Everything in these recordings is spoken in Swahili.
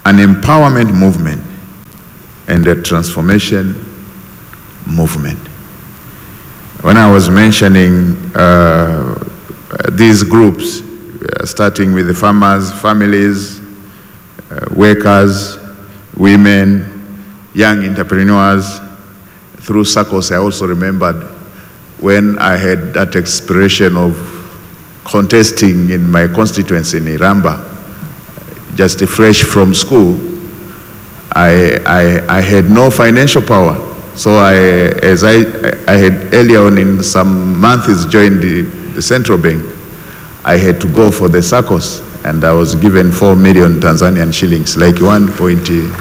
an empowerment movement and a transformation movement. When I was mentioning uh, these groups, uh, starting with the farmers, families, uh, workers, women, young entrepreneurs, through SACCOS, I also remembered when I had that expression of contesting in my constituency in Iramba, just fresh from school, I, I, I had no financial power. So I, as I, I had earlier on in some months joined the, the central bank, I had to go for the SACCOS and I was given 4 million Tanzanian shillings, like 1 point,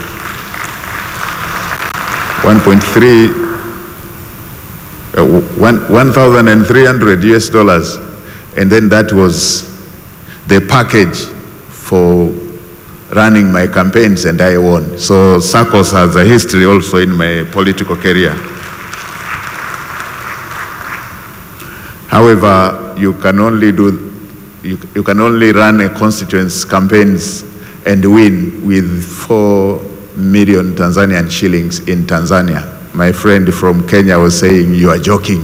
1.3, uh, one- 1,300 US dollars. And then that was the package for running my campaigns and I won. So SACCOS has a history also in my political career. However, you can only do, you, you can only run a constituency campaigns and win with four million Tanzanian shillings in Tanzania. My friend from Kenya was saying, you are joking.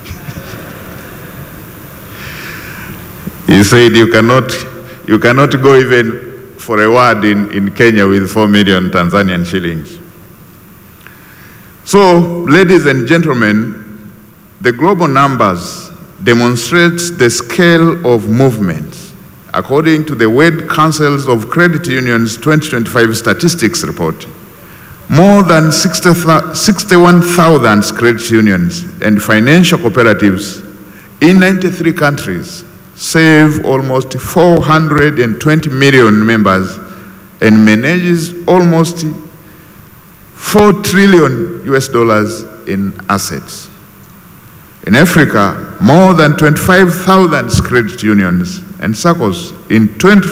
He said you cannot, you cannot go even for a word in, in Kenya with 4 million Tanzanian shillings. So, ladies and gentlemen, the global numbers demonstrates the scale of movements. According to the World Councils of Credit Unions 2025 statistics report, more than 60 thou- 61,000 credit unions and financial cooperatives in 93 countries serve almost 420 million members and manages almost 4 trillion US dollars in assets. In Africa, more than 25,000 credit unions and SACCOs in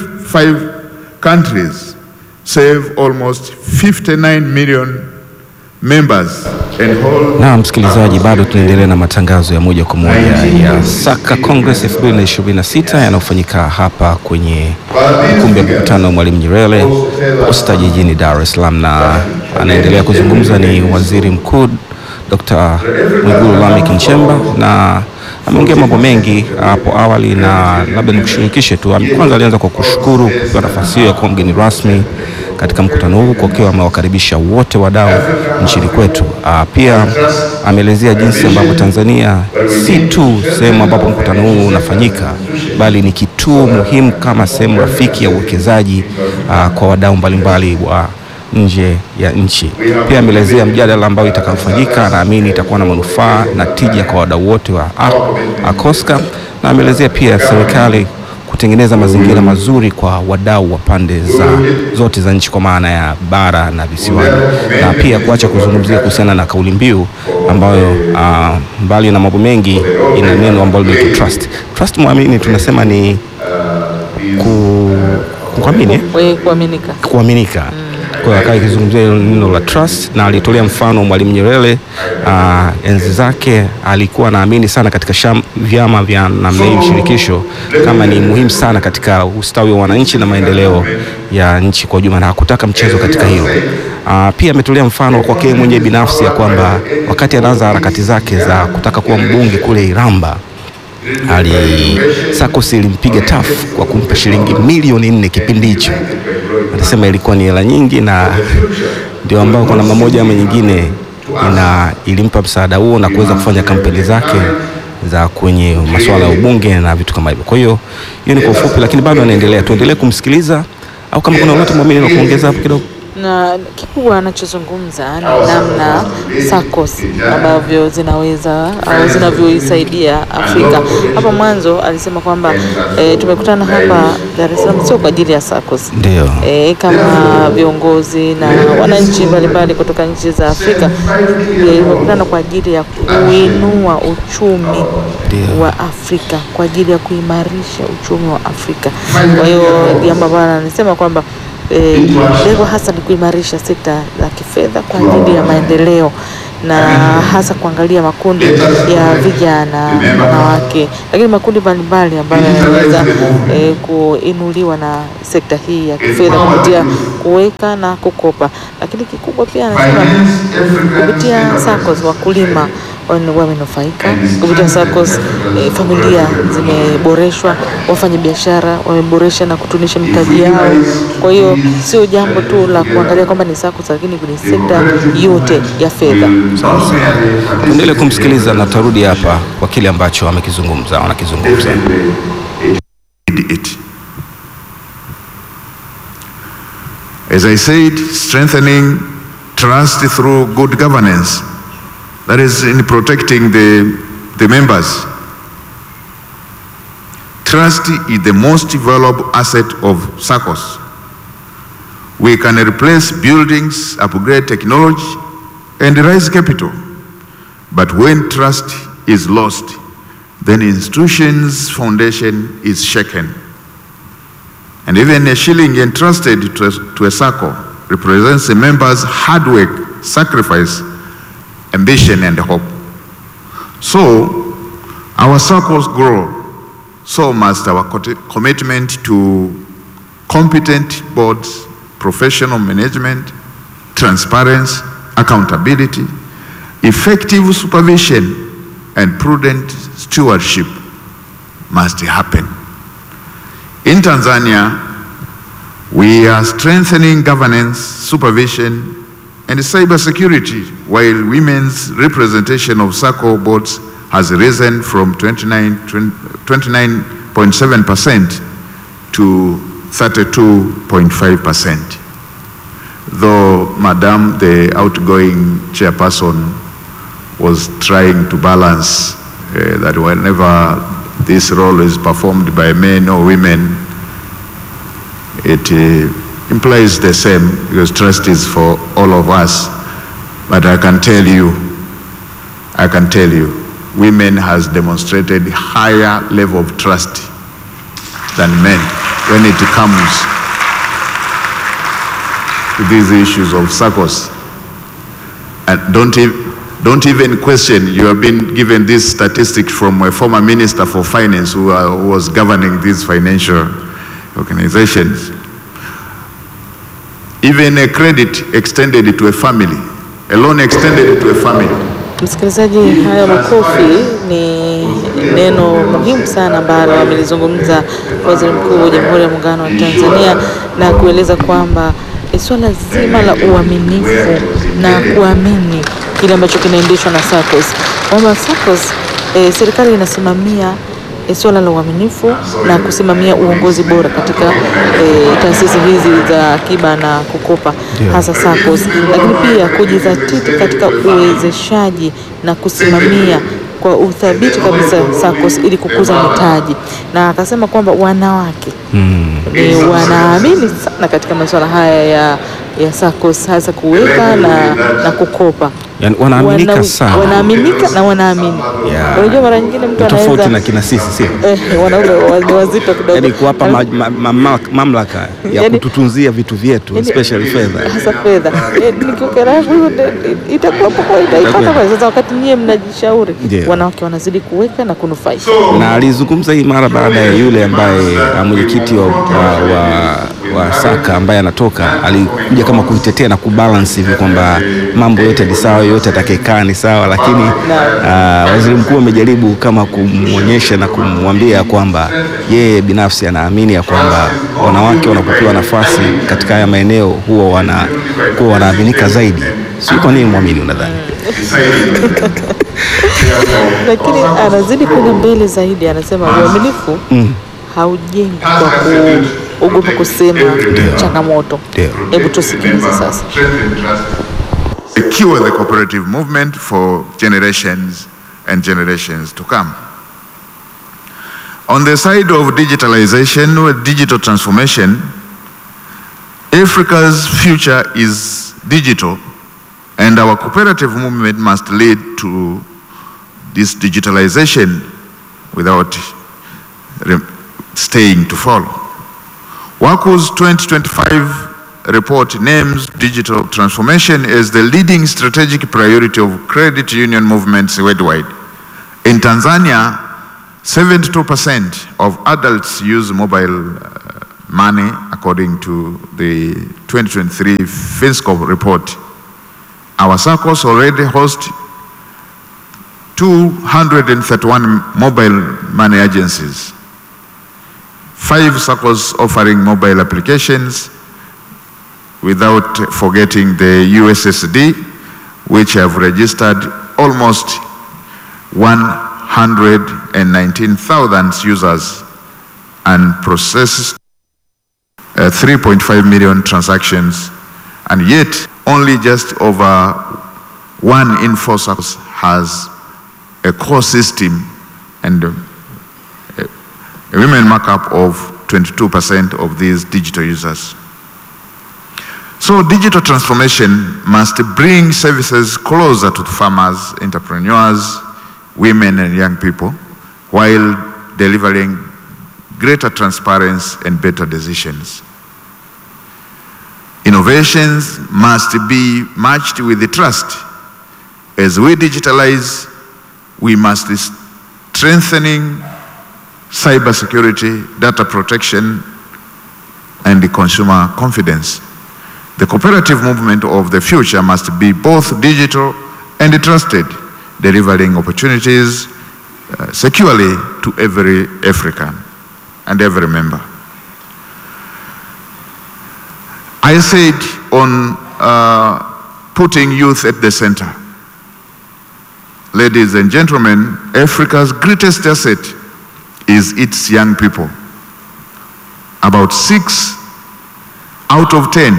25 countries serve almost 59 million members and hold Na msikilizaji, bado tunaendelea na matangazo ya moja kwa moja ya Saka Congress 2026 yanayofanyika hapa kwenye ukumbi wa mikutano wa Mwalimu Nyerere Posta jijini Dar es Salaam, na anaendelea kuzungumza ni Waziri Mkuu Dr. Mwigulu Lameck Nchemba na ameongea mambo mengi hapo awali, na labda nikushirikishe tu. Kwanza alianza kwa kushukuru kupewa nafasi hiyo ya kuwa mgeni rasmi katika mkutano huu kwa kuwa amewakaribisha wote wadau nchini kwetu. Ah, Pia ameelezea jinsi ambavyo Tanzania si tu sehemu ambapo mkutano huu unafanyika, bali ni kituo muhimu kama sehemu rafiki ya uwekezaji ah, kwa wadau mbalimbali wa nje ya nchi. Pia ameelezea mjadala ambao itakayofanyika, anaamini itakuwa na manufaa na tija kwa wadau wote wa A- ACOSCA, na ameelezea pia serikali kutengeneza mazingira mazuri kwa wadau wa pande za zote za nchi kwa maana ya bara na visiwani, na pia kuacha kuzungumzia kuhusiana na kauli mbiu ambayo ah, mbali na mambo mengi ina neno ambalo linaitwa trust. Trust muamini tunasema ni ku, kuamini eh? Wewe kuaminika. kuaminika. Kwa hiyo akawa ikizungumzia hilo neno la trust, na alitolea mfano Mwalimu Nyerere. ah, enzi zake alikuwa anaamini sana katika sham, vyama vya namna hii shirikisho kama ni muhimu sana katika ustawi wa wananchi na maendeleo ya nchi kwa ujumla, na hakutaka mchezo katika hilo. Ah, pia ametolea mfano kwa yeye mwenyewe binafsi ya kwamba wakati anaanza harakati zake za kutaka kuwa mbunge kule Iramba ali SACCOS ilimpiga tafu kwa kumpa shilingi milioni nne kipindi hicho. Anasema ilikuwa ni hela nyingi, na ndio ambao kwa namna moja ama nyingine ina ilimpa msaada huo na kuweza kufanya kampeni zake za kwenye masuala ya ubunge na vitu kama hivyo. Kwa hiyo hiyo ni kwa ufupi, lakini bado anaendelea. Tuendelee kumsikiliza au kama kuna lolote mwamini na kuongeza hapo kidogo. na kikubwa anachozungumza ni namna SACCOS ambavyo zinaweza au zinavyoisaidia Afrika. Hapa mwanzo alisema kwamba e, tumekutana hapa Dar es Salaam sio kwa ajili ya SACCOS Ndio. e, kama viongozi na wananchi mbalimbali kutoka nchi za Afrika e, tumekutana kwa ajili ya kuinua uchumi Ndio. wa Afrika, kwa ajili ya kuimarisha uchumi wa Afrika. Kwa hiyo jambo ambalo anasema kwamba eh, lengo hasa ni kuimarisha sekta za kifedha kwa ajili ya maendeleo na hasa kuangalia makundi ya vijana, wanawake, lakini makundi mbalimbali ambayo yanaweza eh, kuinuliwa na sekta hii ya kifedha kupitia kuweka na kukopa. Lakini kikubwa pia anasema kupitia SACCOS wakulima wan- wamenufaika kupitia SACCOS. Eh, familia zimeboreshwa, wafanyabiashara wameboresha na kutunisha mitaji yao. Kwa hiyo sio jambo tu la kuangalia kwamba ni SACCOS, lakini kwenye sekta yote ya fedha. Tuendelee kumsikiliza na tutarudi hapa kwa kile ambacho amekizungumza wanakizungumza. it. As I said, strengthening trust through good governance, that is in protecting the, the members. Trust is the most valuable asset of SACCOS. We can replace buildings, upgrade technology, and raise capital. But when trust is lost, then institution's foundation is shaken. And even a shilling entrusted to a, to a circle represents a member's hard work, sacrifice, ambition, and hope. So, our circles grow, so must our co- commitment to competent boards, professional management, transparency, accountability, effective supervision, and prudent stewardship must happen. In Tanzania, we are strengthening governance, supervision, and cybersecurity, while women's representation of SACCO boards has risen from 29 29.7% to 32.5%. Though Madam, the outgoing chairperson, was trying to balance uh, that whenever this role is performed by men or women, it uh, implies the same because trust is for all of us. But I can tell you, I can tell you, women has demonstrated higher level of trust than men when it comes to these issues of circles. And don't, ev- don't even question, you have been given this statistic from a former minister for finance who, uh, who was governing these financial organizations. Even a credit extended to a family, a loan extended to a family. Msikilizaji, haya makofi ni neno muhimu sana ambalo amelizungumza Waziri Mkuu wa Jamhuri ya Muungano wa Tanzania na kueleza kwamba eh, swala zima la uaminifu na kuamini kile ambacho kinaendeshwa na SACCOS, kwamba SACCOS eh, serikali inasimamia eh, swala la uaminifu na kusimamia uongozi bora katika eh, taasisi hizi za akiba na kukopa hasa SACCOS, lakini pia kujizatiti katika uwezeshaji na kusimamia kwa uthabiti kabisa SACCOS ili kukuza mitaji, na akasema kwamba wanawake ni wanaamini sana katika masuala haya ya, ya SACCOS hasa kuweka na, na kukopa Yani wanaaminika Wana- sana. wanaaminika na wanaamini. Yeah. Unajua mara nyingine mtu Ni tofauti anaweza na kina sisi sio? eh, wanaume wa- ni wazito kidogo Yaani kuwapa ma, ma, ma, mamlaka ya Yaani- kututunzia vitu vyetu Yaani- especially fedha. hasa fedha Eh, nikiweka yangu hiyo ndio- itakuwa poa, itaipata kwa sasa. Wakati nyie mnajishauri, Ndio. wanawake wanazidi kuweka na kunufaika. na alizungumza hii mara baada ya yule ambaye ah, mwenyekiti wa, wa, wa, wa Saka ambaye anatoka alikuja kama kuitetea na kubalance hivi kwamba mambo yote ni sawa, yote atakayekaa ni sawa, lakini uh, waziri mkuu amejaribu kama kumwonyesha na kumwambia kwamba yeye binafsi anaamini ya kwamba wanawake wanapopewa nafasi katika haya maeneo huwa wanakuwa wanaaminika zaidi. Sio kwa nini mwamini, unadhani? Lakini anazidi kwenda mbele zaidi, anasema uaminifu haujengwi kwa kuogopa kusema changamoto. Ndio. Hebu tusikilize sasa. secure the cooperative movement for generations and generations to come. On the side of digitalization or digital transformation, Africa's future is digital, and our cooperative movement must lead to this digitalization without re- staying to follow. WACO's 2025 report names digital transformation as the leading strategic priority of credit union movements worldwide. In Tanzania, 72% of adults use mobile uh, money according to the 2023 FinScope report. Our circles already host 231 mobile money agencies, five circles offering mobile applications, without forgetting the USSD, which have registered almost 119,000 users and processed uh, 3.5 million transactions, and yet only just over one in four circles has a core system and a, a women markup of 22% of these digital users. So digital transformation must bring services closer to farmers, entrepreneurs, women and young people while delivering greater transparency and better decisions. Innovations must be matched with the trust. As we digitalize, we must be strengthening cybersecurity, data protection, and the consumer confidence. The cooperative movement of the future must be both digital and trusted, delivering opportunities uh, securely to every African and every member. I said on uh, putting youth at the center. Ladies and gentlemen, Africa's greatest asset is its young people. About six out of ten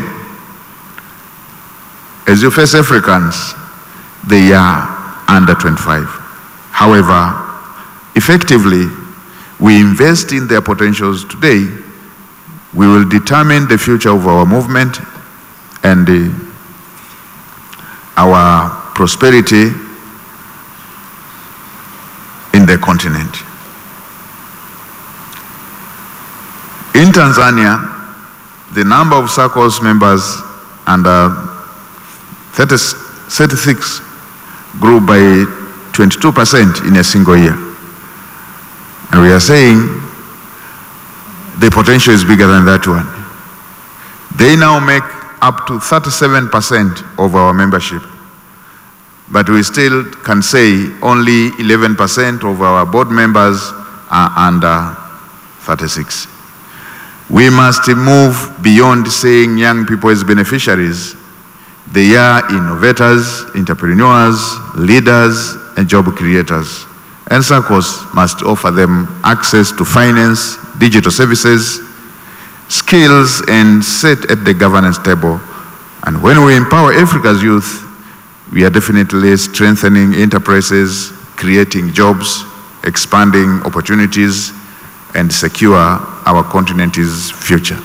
as you face Africans, they are under 25. However, effectively, we invest in their potentials today, we will determine the future of our movement and uh, our prosperity in the continent. In Tanzania, the number of SACCOS members under 30, 36 grew by 22% in a single year. And we are saying the potential is bigger than that one. They now make up to 37% of our membership. But we still can say only 11% of our board members are under 36. We must move beyond seeing young people as beneficiaries they are innovators, entrepreneurs, leaders, and job creators. And SACCOS must offer them access to finance, digital services, skills, and sit at the governance table. And when we empower Africa's youth, we are definitely strengthening enterprises, creating jobs, expanding opportunities, and secure our continent's future.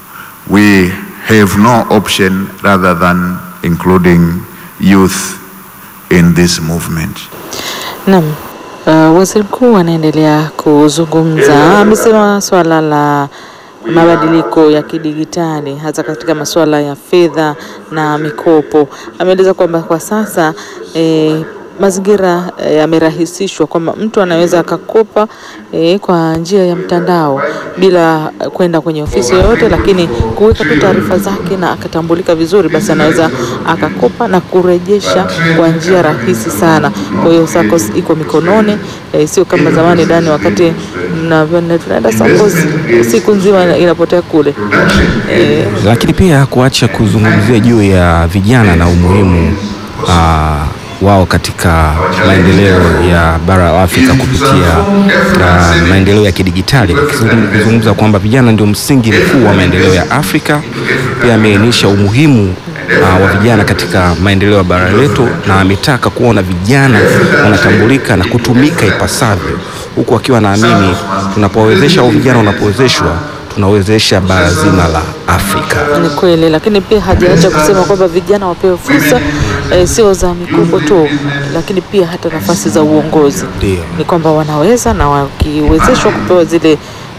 We have no option rather than including youth in this movement. Naam. Uh, waziri mkuu anaendelea kuzungumza. Amesema swala la mabadiliko ya kidigitali hasa katika masuala ya fedha na mikopo. Ameeleza kwamba kwa sasa eh, mazingira yamerahisishwa kwamba mtu anaweza akakopa eh, kwa njia ya mtandao bila kwenda kwenye ofisi yoyote, lakini kuweka tu taarifa zake na akatambulika vizuri, basi anaweza akakopa na kurejesha kwa njia rahisi sana. Kwa hiyo SACCOS iko mikononi eh, sio kama zamani Dani, wakati mnavyoenda tunaenda SACCOS siku nzima inapotea kule eh, Lakini pia kuacha kuzungumzia juu ya vijana na umuhimu ah, wao katika maendeleo ya bara la Afrika kupitia ah, maendeleo ya kidigitali, akizungumza kwamba vijana ndio msingi mkuu wa maendeleo ya Afrika. Pia ameainisha umuhimu ah, wa vijana katika maendeleo ya bara letu, na ametaka kuona vijana wanatambulika na kutumika ipasavyo, huku akiwa naamini tunapowezesha au vijana wanapowezeshwa tunawezesha bara zima la Afrika. Ni kweli, lakini pia hajaacha kusema kwamba vijana wapewe fursa eh, sio za mikopo tu, lakini pia hata nafasi za uongozi. Ndio. Ni kwamba wanaweza na wakiwezeshwa kupewa zile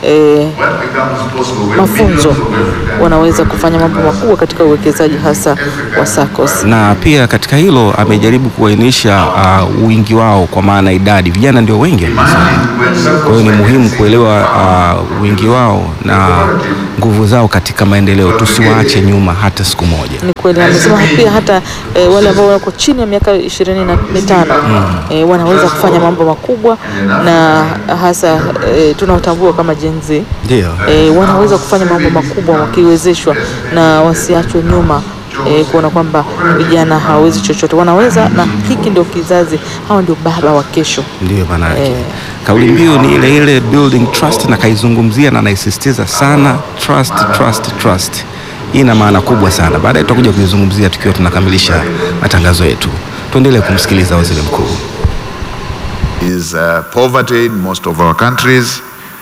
eh, mafunzo wanaweza kufanya mambo makubwa katika uwekezaji hasa wa SACCOS. na pia katika hilo amejaribu kuainisha uh, wingi wao kwa maana idadi, vijana ndio wengi Tanzania. Kwa hiyo ni muhimu kuelewa uh, wingi wao na nguvu zao katika maendeleo, tusiwaache nyuma hata siku moja. Ni kweli amesema pia hata e, wale ambao wako chini ya miaka ishirini na mitano e, wanaweza kufanya mambo makubwa na hasa e, tunaotambua kama Gen Z Ndio. e, wanaweza kufanya mambo makubwa wakiwezeshwa na wasiachwe nyuma e, kuona kwamba vijana hawawezi chochote, wanaweza, na hiki ndio kizazi, hawa ndio baba wa kesho. Ndiyo maana yake. Eh. Kauli mbiu ni ile ile building trust, na kaizungumzia na naisisitiza sana trust, trust, trust. Hii ina maana kubwa sana. Baadaye tutakuja kuizungumzia tukiwa tunakamilisha matangazo yetu. Tuendelee kumsikiliza waziri mkuu. is uh, poverty in most of our countries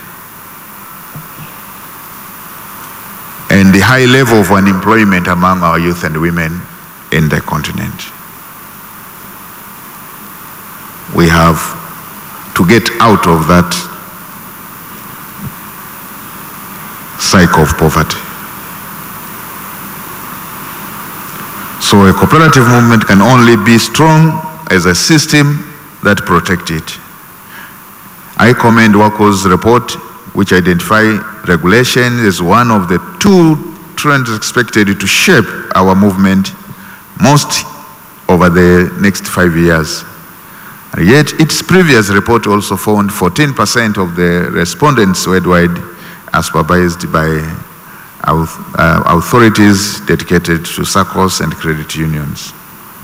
and the high level of unemployment among our youth and women in the continent. We have to get out of that cycle of poverty. So a cooperative movement can only be strong as a system that protect it. I commend WACO's report, which identify regulation as one of the two trends expected to shape our movement most over the next five years. And yet, its previous report also found 14% of the respondents worldwide are supervised by auth- uh, authorities dedicated to SACCOs and credit unions.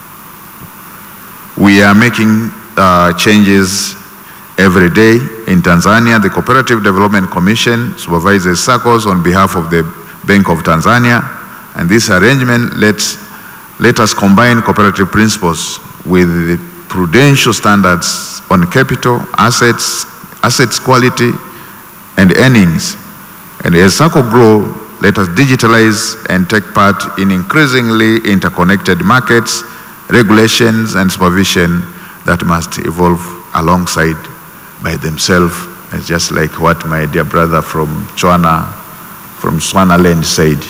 We are making uh, changes every day. In Tanzania, the Cooperative Development Commission supervises SACCOs on behalf of the Bank of Tanzania, and this arrangement lets, let us combine cooperative principles with the prudential standards on capital, assets, assets quality, and earnings. And as SACCO grow, let us digitalize and take part in increasingly interconnected markets, regulations, and supervision that must evolve alongside by themselves. It's just like what my dear brother from Chwana, from Swanaland said.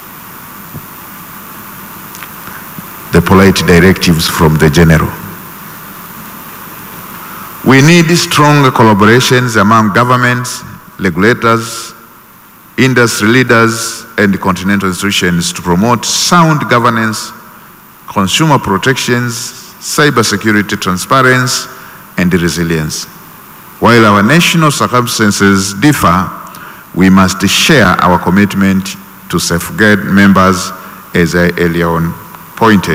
The polite directives from the general. We need strong collaborations among governments, regulators, industry leaders, and continental institutions to promote sound governance, consumer protections, cybersecurity transparency, and resilience. While our national circumstances differ, we must share our commitment to safeguard members as I earlier on pointed.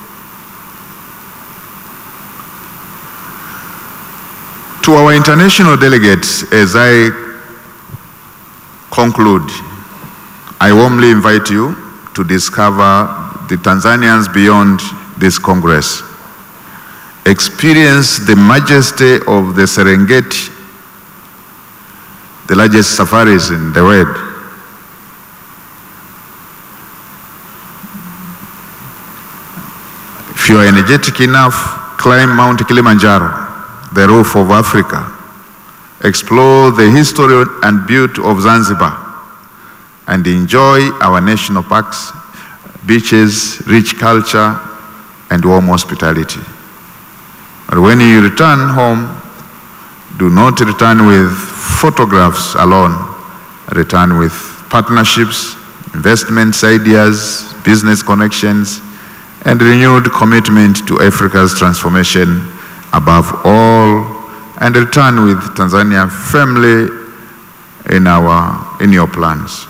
To our international delegates, as I conclude, I warmly invite you to discover the Tanzanians beyond this Congress. Experience the majesty of the Serengeti, the largest safaris in the world. If you are energetic enough, climb Mount Kilimanjaro, the roof of Africa. Explore the history and beauty of Zanzibar and enjoy our national parks, beaches, rich culture, and warm hospitality. But when you return home, do not return with photographs alone. Return with partnerships, investments, ideas, business connections, and renewed commitment to Africa's transformation above all, and return with Tanzania firmly in, our, in your plans.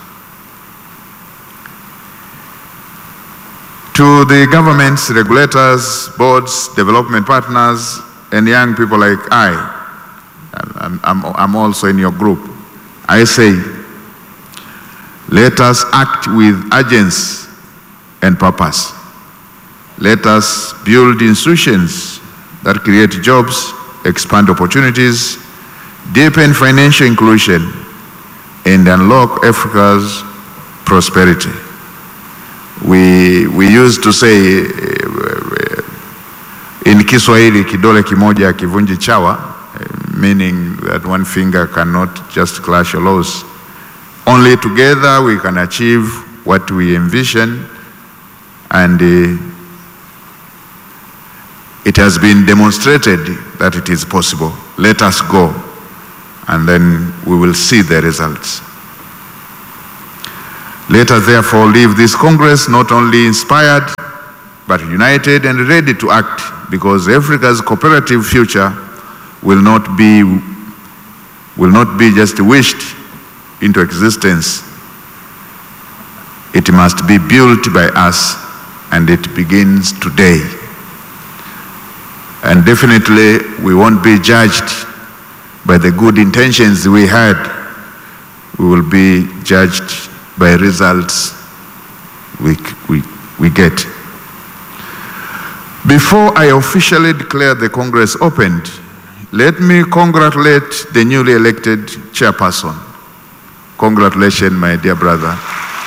To the governments, regulators, boards, development partners, and young people like I, I'm, I'm, I'm also in your group, I say, let us act with urgency and purpose. Let us build institutions that create jobs, expand opportunities, deepen financial inclusion, and unlock Africa's prosperity. We, we used to say uh, in Kiswahili kidole kimoja kivunji chawa, uh, meaning that one finger cannot just clash your laws. Only together we can achieve what we envision, and uh, it has been demonstrated that it is possible. Let us go, and then we will see the results. Let us therefore leave this Congress not only inspired, but united and ready to act, because Africa's cooperative future will not be, will not be just wished into existence. It must be built by us, and it begins today. And definitely, we won't be judged by the good intentions we had. We will be judged by results we, we, we get. Before I officially declare the Congress opened, let me congratulate the newly elected chairperson. Congratulations, my dear brother.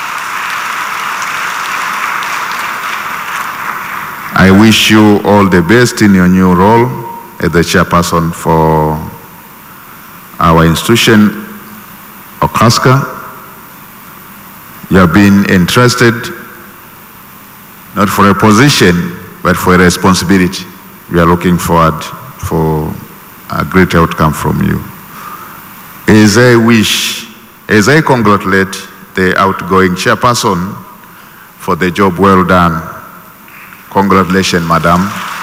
I wish you all the best in your new role as the chairperson for our institution, Okaska. You have been entrusted not for a position, but for a responsibility. We are looking forward for a great outcome from you. As I wish, as I congratulate the outgoing chairperson for the job well done. Congratulations, madam.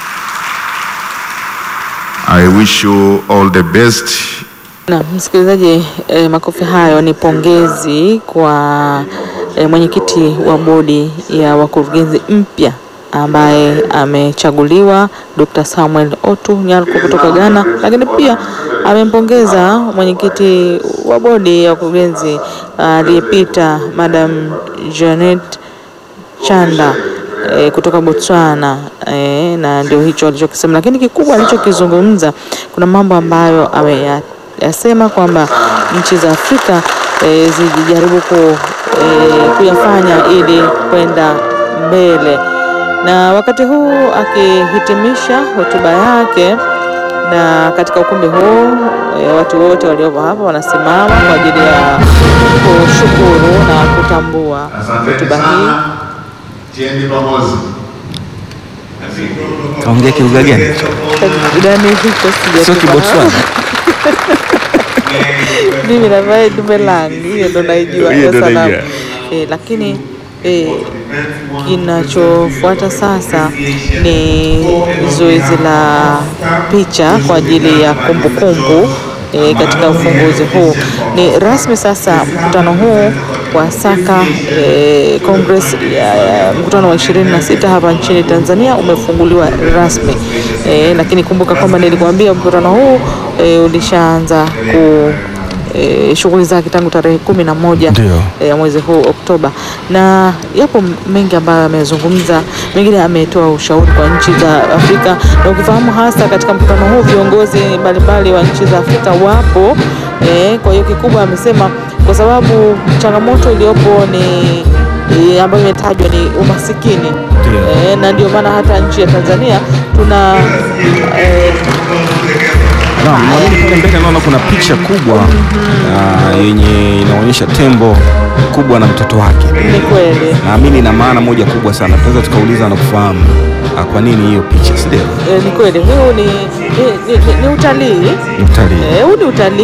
I wish you all the best Na msikilizaji, eh, makofi hayo ni pongezi kwa eh, mwenyekiti wa bodi ya wakurugenzi mpya ambaye amechaguliwa Dr. Samuel Otu Nyarko kutoka Ghana, lakini pia amempongeza mwenyekiti wa bodi ya wakurugenzi aliyepita Madam Janet Chanda e, kutoka Botswana e, na ndio hicho alichokisema, lakini kikubwa alichokizungumza, kuna mambo ambayo ameyasema kwamba nchi za Afrika e, zijaribu ku, e, kuyafanya ili kwenda mbele, na wakati huu akihitimisha hotuba yake na katika ukumbi huu e, watu wote waliopo hapa wanasimama kwa ajili ya kushukuru na kutambua hotuba hii. Tieni pamoja. Kaongea kilugha gani? Gani hicho Sio sijafahamu. Kibotswana. Mimi navaa dume langi, hiyo ndo naijua Hiyo ndo hiyo salamu. naijua. Eh, lakini eh, kinachofuata sasa ni zoezi la picha kwa ajili ya kumbukumbu e, katika ufunguzi huu. Ni rasmi sasa mkutano huu wa Saka e, Congress ya, ya mkutano wa 26 hapa nchini Tanzania umefunguliwa rasmi e, lakini kumbuka kwamba nilikwambia mkutano huu e, ulishaanza ku e, shughuli zake tangu tarehe kumi na moja Ndio. ya mwezi huu Oktoba, na yapo mengi ambayo amezungumza, mengine ametoa ushauri kwa nchi za Afrika, na ukifahamu hasa katika mkutano huu viongozi mbalimbali wa nchi za Afrika wapo e, kwa hiyo kikubwa amesema kwa sababu changamoto iliyopo ni e, ambayo imetajwa ni umasikini Ndio. e, na ndio maana hata nchi ya Tanzania tuna e, Naam, mwalimu, kule mbele naona kuna picha kubwa ah, yenye inaonyesha tembo kubwa na mtoto wake. ni kweli Naamini ina maana moja kubwa sana. Tunaweza tukauliza na kufahamu ah, kwa nini hiyo picha, si ndio? e, ni kweli huu ni, ni, ni, ni utalii Ni utalii. Eh, huu ni utalii